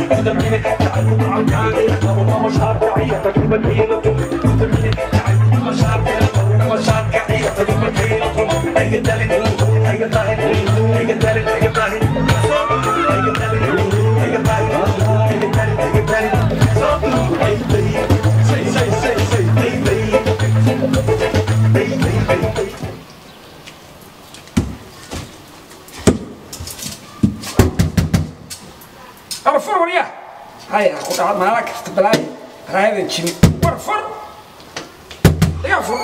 War fur warya. Hay ku dhaca maala kasta balaay. Raayada jini. War fur. Ya fur.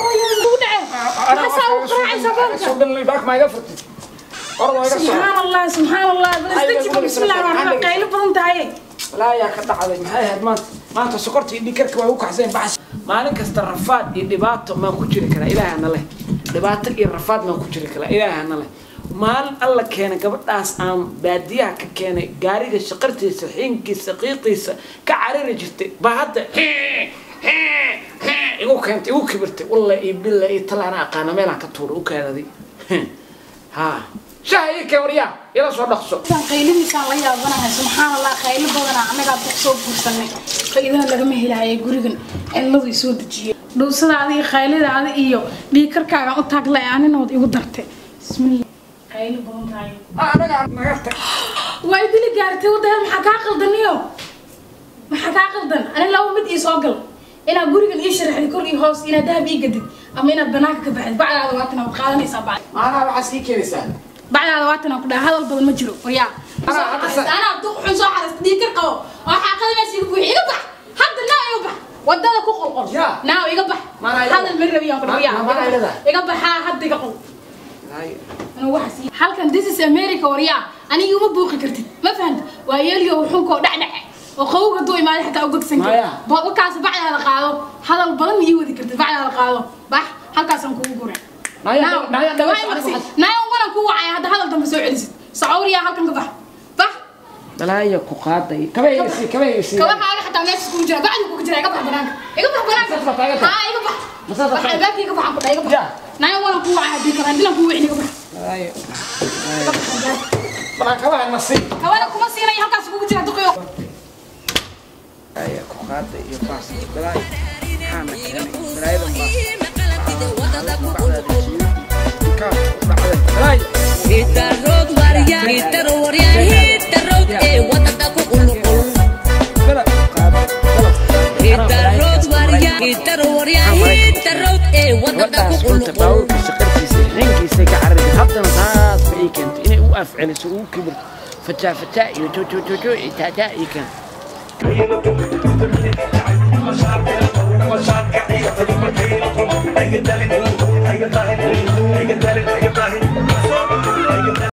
Soo dhan lay baak ma iga furtid. Ordo iga soo. سبحان الله سبحان الله بسم الله الرحمن الرحيم قايل بدن tahay Walaa yaa ka dhacday maxay ahayd maanta maanta sokorta iyo dhikarka way u kaxseen baxas maalin kasta rafaad iyo dhibaato maan ku jiri karaa ilaahana leh dhibaato iyo rafaad maan ku jiri karaa ilaahana leh maalin alla keenay gabadhaas aan baadiyaha ka keenay gaariga shaqartiisa xiinkiisa qiiqiisa ka carari jirtay baa hadda igu keentay igu kibirtay walla iyo billa iyo talaana aqaana meelaan ka tuuray u keenaday ha shaha ii keen waryaa ila soo dhaqso tan qaylimiisaan la yaabanahay subxaan allah qaylo badanaa annagaa dad soo guursanay faa'iidana lagama helahayay gurigan cilladu i soo dejiyey dhuusadaada iyo qaylidaada iyo dhiikarkaagaan u taagla ee aninood igu dartay bismillah qaylo badan tahay anaga naga tag waa idili gaartay waddaheed maxaa kaa qaldaniyo maxaa kaa qaldan ani laba mid ii soo gal inaad gurigan ii sharaxdid kor iyo hoos inaad dahab ii gadid ama inaad banaanka ka baxdid bacdaada waatan waad qaadanaysaa bacd maanaha waxaa sii keenaysaa bacdaada waatan ku dhaha hadal badan ma jiro waryaa Anaa hadda sa- anaa duq xun soo xarasta dhiigkar qabo oo xaaqada meesha iga buuxi iga bax hadda naa iga bax wadada ku qolqol Yaa. naa iga bax Maanaa ilada. hadal ma rabiyaan ku Ma- ma- maanaa ilada. dhawiyaa iga baxaa hadda iga qol Anuu waxaas ii- halkan this is america waryaa aniga uma buuqi kartid ma fahanta waa yeeliyo wuxunkoo dhacdhace oo qawowga duu imaaday xataa u godsan Maya. wakaas bacdaada qaado hadal badan ma ii wadi kartid bacdaada qaado bax halkaasaan kugu guray Naya, naya, naya, naya wanan ku wacaya hadda hadal dambe soo celisid sacawriyaa halkan ka bax bax dalaaya ku qaaday kabaysi kabaysi kabahaaga xataa meesha kugu jira bacdi kugu jira iga bax banaanka iga bax banaanka Masaas baa taagan tahay. haa iga bax Masaas baa bax taagan. albaabka iga baxan ku dhaha iga bax Ya. naya wanan ku wacaya haddii kale haddii lan ku wicin iga bax dalaaya iga bax albaabka bala kabaha nasi kabana kuma siinaya halkaas kugu jira duqyo dalaaya ku qaaday iyo baas dalaaya maxaana keenay dalaayadan baas dalaaya Hitarod warya, hitar warya, hitarod ee wadada ku qulqul. bala qaaday bala Hitarod warya, hitar warya, hitarod ee wadada ku gabadhaas runta qulqul. baawurka shaqartiisa xinkiisa ka carari haddana saas ba ii keentay inay u afceliso ugu kibirto fataa fataa iyo jojojojo iyo taataa ii keentay مشاعر مشاعر